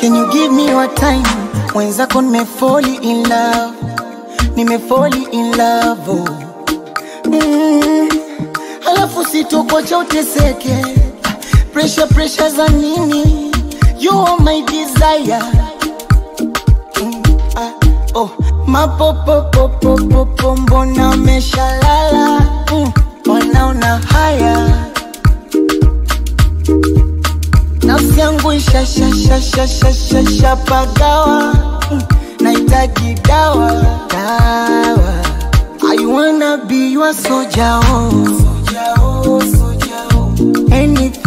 Can you give me your time? Mwenzako nimefoli in love, nimefoli in love oh. mm. Halafu sitokocha uteseke, pressure pressure za nini? You are my desire mm. ah, oh. Mapopopopopopo mbona umeshalala mm. Wanaona haya nafsi yangu ishashashashashashapagawa mm, nahitaji dawa dawa I wanna be your soldier oh. Soldier, oh, soldier, oh. Anything